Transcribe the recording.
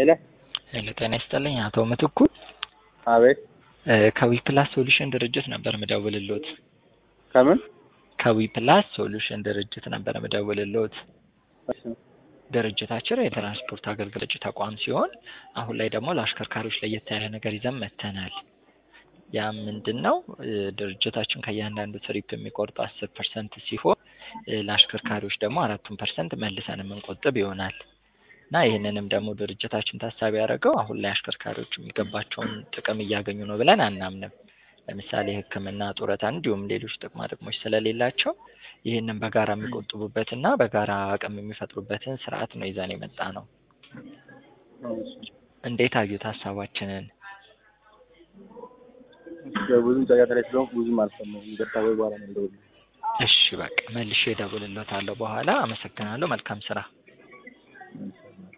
ሄሎ ሄሎ ጤና ይስጥልኝ አቶ ምትኩ አቤት ከዊፕላስ ሶሉሽን ድርጅት ነበር ምደውልሎት። ከምን ከዊፕላስ ሶሉሽን ድርጅት ነበር ምደውልሎት። እሺ ድርጅታችን የትራንስፖርት አገልግሎት ተቋም ሲሆን አሁን ላይ ደግሞ ለአሽከርካሪዎች ለየት ያለ ነገር ይዘን መጥተናል። ያም ምንድን ነው እ ድርጅታችን ከእያንዳንዱ ትሪፕ የሚቆርጠው አስር ፐርሰንት ሲሆን እ ለአሽከርካሪዎች ደግሞ አራቱን ፐርሰንት መልሰን የምንቆጥብ ይሆናል እና ይህንንም ደግሞ ድርጅታችን ታሳቢ ያደረገው አሁን ላይ አሽከርካሪዎች የሚገባቸውን ጥቅም እያገኙ ነው ብለን አናምንም። ለምሳሌ ሕክምና፣ ጡረታ እንዲሁም ሌሎች ጥቅማ ጥቅሞች ስለሌላቸው ይህንን በጋራ የሚቆጥቡበትና በጋራ አቅም የሚፈጥሩበትን ስርዓት ነው ይዘን የመጣ ነው። እንዴት አዩት ሀሳባችንን? ብዙም ጫጫታ ላይ ስለሆንኩ ብዙም አልሰማሁም። ይቅርታ ወይ በኋላ ነው የምደውልልህ። እሺ በቃ መልሼ እደውልልዎታለሁ በኋላ። አመሰግናለሁ። መልካም ስራ። እሺ